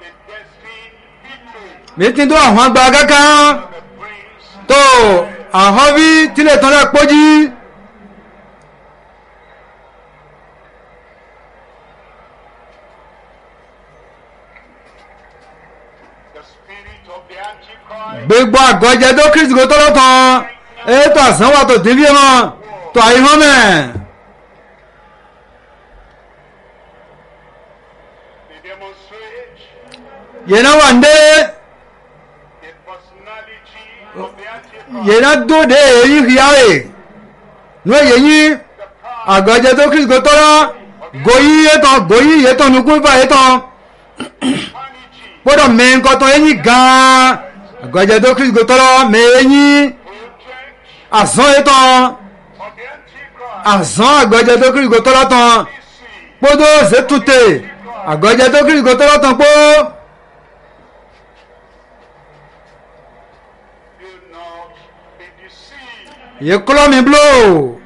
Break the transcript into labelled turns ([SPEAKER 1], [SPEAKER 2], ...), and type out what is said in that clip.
[SPEAKER 1] the destined victory
[SPEAKER 2] mítí tó àwọn gba kankan
[SPEAKER 1] the prince
[SPEAKER 2] tó àwọn bí tílé tán lẹ́ pójí
[SPEAKER 1] the spirit of the antichrist
[SPEAKER 2] gbogbo àgọ́jẹ tó kristi kò tọ́lọ́ tán ètò àsánwó tó dín bí wọn tó àyíhán mẹ́
[SPEAKER 1] they demonstrate
[SPEAKER 2] yẹn náà wà ń dé
[SPEAKER 1] the personality of the antichrist
[SPEAKER 2] yẹn náà dóde èyí hìyàwó ní èyí yín
[SPEAKER 1] the power
[SPEAKER 2] àgọ́jẹ tó kristi kò tọ́lọ́ gòyí yẹtọ̀ gòyí yẹtọ̀ nukú bá yẹtọ̀
[SPEAKER 1] humanity
[SPEAKER 2] gbọ́dọ̀ mẹ́ńkọ́ tán eyín gan-an àgọ́jẹ tó kristi kò tọ́lọ́ mẹ́ẹ̀yìn
[SPEAKER 1] project
[SPEAKER 2] àsán yẹtọ̀
[SPEAKER 1] of the antichrist
[SPEAKER 2] àsán àgọ́jẹ tó kristi kò tọ́lọ́ tán
[SPEAKER 1] see
[SPEAKER 2] kpódó ṣètúté àgọ́jẹ tó kristi kò tọ́lọ́ tán kpó.
[SPEAKER 1] do not be deceived
[SPEAKER 2] yìí kúlọ̀ mi bló